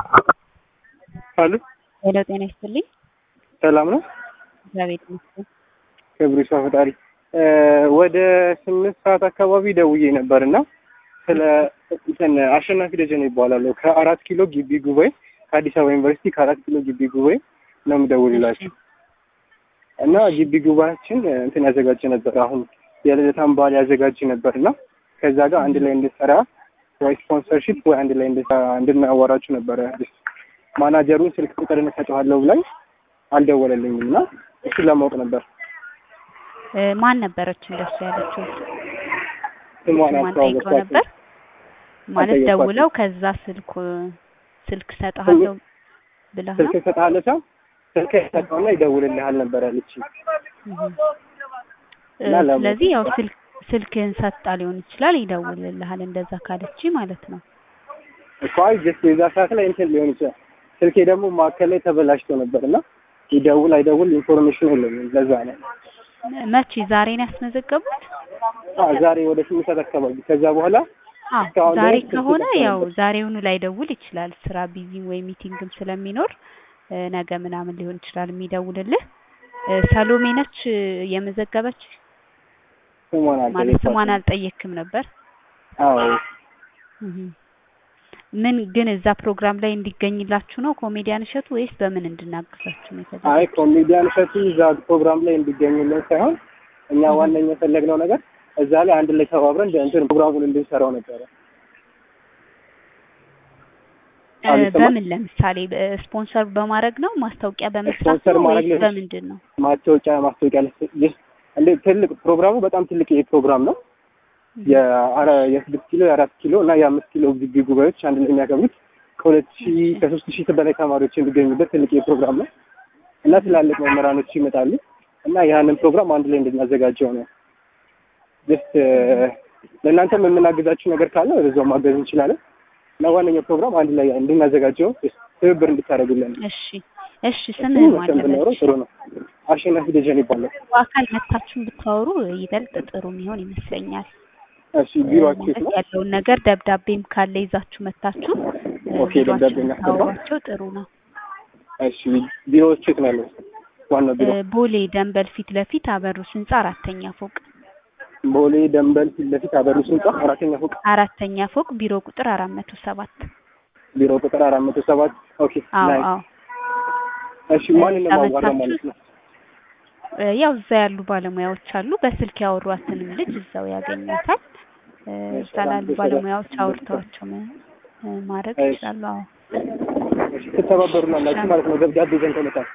አሉ ሄሎ ጤና ይስጥልኝ። ሰላም ነው። እግዚአብሔር ይመስገን። ክብሩ ይስፋ ፈጣሪ። ወደ ስምንት ሰዓት አካባቢ ደውዬ ነበር እና ስለ እንትን አሸናፊ ደጀኔ ይባላለሁ ከአራት ኪሎ ግቢ ጉባኤ ከአዲስ አበባ ዩኒቨርሲቲ ከአራት ኪሎ ግቢ ጉባኤ ነው የምደውልላችሁ እና ግቢ ጉባኤያችን እንትን ያዘጋጅ ነበር። አሁን የልደታን በዓል ያዘጋጅ ነበር እና ከዛ ጋር አንድ ላይ እንድሰራ ወይ ስፖንሰርሺፕ ወይ አንድ ላይ እንድናወራችሁ ነበረ። ማናጀሩን ስልክ ቁጥር እንሰጠዋለሁ ብላኝ አልደወለልኝም እና እሱን ለማወቅ ነበር። ማን ነበረች እንደሱ ያለችው? ስሟን ማን ጠይቀው አስተዋወቅኳቸው። ነበር ማለት አልጠየኳትም። ደውለው ከዛ ስልኩ ስልክ ሰጥሃለሁ ብለህ ነው? ስልክ እሰጥሃለሁ ሳይሆን ስልክ ሰጠውና ይደውልልሃል ነበር ያለችኝ። እህ። እና ለምን- ስለዚህ ያው ስልክ ስልክህን ሰጣ ሊሆን ይችላል ይደውልልሃል። እንደዛ ካለች ማለት ነው። እኮ አይ ጀስት የዛ ሰዓት ላይ እንትን ሊሆን ይችላል። ስልኬ ደግሞ ማዕከል ላይ ተበላሽቶ ነበር እና ይደውል አይደውል ኢንፎርሜሽን የለኝም። ለዛ ነው መቼ ዛሬ ነው ያስመዘገቡት? አ ዛሬ ወደ ስምንት ሰዓት አካባቢ ከዛ በኋላ አዎ እስካሁን ዛሬ ድረስ ስልክ ከሆነ ጠፍቶ ያው ነበር። ዛሬውኑ ላይደውል ይችላል። ስራ ቢዚ ወይ ሚቲንግም ስለሚኖር እ፣ ነገ ምናምን ሊሆን ይችላል የሚደውልልህ። እ፣ ሰሎሜ ነች እ፣ የመዘገበች ስሟን ማለት አልጠየኳትም። ስሟን አልጠየክም ነበር። አዎ እህ። ምን ግን እዛ ፕሮግራም ላይ እንዲገኝላችሁ ነው ኮሜዲያን እሸቱ ወይስ በምን እንድናግዛችሁ ነው የተዘጋጀው? አይ ኮሜዲያን እሸቱ እዛ ፕሮግራም ላይ እንዲገኙልን ሳይሆን እኛ እህ። ዋነኛ የፈለግነው ነገር እዛ ላይ አንድ ላይ ተባብረን እንትን ፕሮግራሙን እንድንሰራው ነበረ። እ፣ አልሰማም? በምን ለምሳሌ እ፣ ስፖንሰር በማድረግ ነው ማስታወቂያ በመስራት ስፖንሰር ነው ማድረግ ወይስ ሊሆን በምንድን ነው? ማስታወቂያ ማስታወቂያ ልስ- እንደ ትልቅ ፕሮግራሙ በጣም ትልቅ ፕሮግራም ነው። የአረ የስድስት ኪሎ የአራት ኪሎ እና የአምስት ኪሎ ግቢ ጉባኤዎች አንድ ላይ የሚያከብሩት ከሁለት ሺህ ከሶስት ሺህ በላይ ተማሪዎች የሚገኙበት ትልቅ ፕሮግራም ነው እና ትላልቅ መምህራኖች ይመጣሉ እና ያንን ፕሮግራም አንድ ላይ እንድናዘጋጀው ነው። ጀስት ለእናንተም የምናግዛችሁ ነገር ካለ በዛው ማገዝ እንችላለን እና ዋነኛው ፕሮግራም አንድ ላይ እንድናዘጋጀው ትብብር እንድታደርጉልን ነው። እሺ እሺ ስምህን እሱን መቼም ብናወራው ማለበች ጥሩ ነው። አሸናፊ ደጀን ይባላል። በአካል መታችሁን ብታወሩ ይበልጥ ጥሩ የሚሆን ይመስለኛል። እሺ ቢሮአችሁ የት ማለት ነው? ያለውን ነገር ደብዳቤም ካለ ይዛችሁ መታችሁ እ፣ ኦኬ፣ ደብዳቤ ቢሮአችሁን እናስገባ። ብታወሯቸው ጥሩ ነው። እሺ ቢሮዎች የት ነው ያለው? ዋናው ቢሮ እ፣ ቦሌ ደንበል ፊት ለፊት አበሩስ ህንጻ አራተኛ ፎቅ ቦሌ ደንበል ፊት ለፊት አበሩስ ህንጻ አራተኛ ፎቅ አራተኛ ፎቅ ቢሮ ቁጥር አራት መቶ ሰባት ቢሮ ቁጥር አራት መቶ ሰባት ኦኬ አዎ ናይስ። አዎ እሺ ማንን ነው ማዋራው ማለት ነው? እ፣ ያው እዛ ያሉ ባለሙያዎች አሉ። በስልክ ያወሯትንም ልጅ እዛው ያገኛታል። እ፣ እዛ ላሉ ባለሙያዎች አውርተዋቸው ም- እ፣ ማድረግ እሺ። ይችላሉ። አዎ እሺ ትተባበሩናላችሁ ማለት ነው። ደብዳቤ ይዘን ከመጣን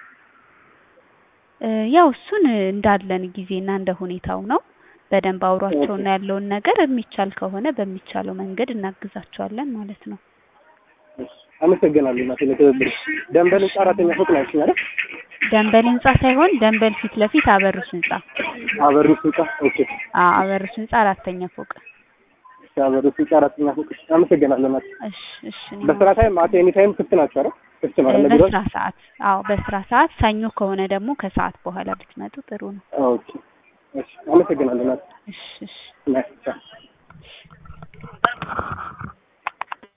እ፣ ያው እሱን እንዳለን ጊዜና እንደ ሁኔታው ነው። በደንብ አውሯቸውና ያለውን ነገር የሚቻል ከሆነ በሚቻለው መንገድ እናግዛቸዋለን ማለት ነው። እሺ፣ አመሰግናለሁ እናቴ ለትብብር። ደንበል ህንጻ አራተኛ ፎቅ ነው ያልሽኝ አይደል? ደንበል ህንጻ ሳይሆን ደንበል ፊት ለፊት አበሩስ ህንጻ። አበሩስ ህንጻ ኦኬ። አዎ አበሩስ ህንጻ አራተኛ ፎቅ። እሺ አበሩስ ህንጻ አራተኛ ፎቅ። አመሰግናለሁ እናቴ። እሺ እሺ። እኔም በስራ ታይም አት ኤኒ ታይም ክፍት ናቸው አይደል? ክፍት ነው አይደል? ቢሮ በስራ ሰዓት አዎ በስራ ሰዓት ሰኞ ከሆነ ደግሞ ከሰዓት በኋላ ብትመጡ ጥሩ ነው። ኦኬ። እሺ አመሰግናለሁ እናቴ። እሺ እሺ። ናይስ ቻው።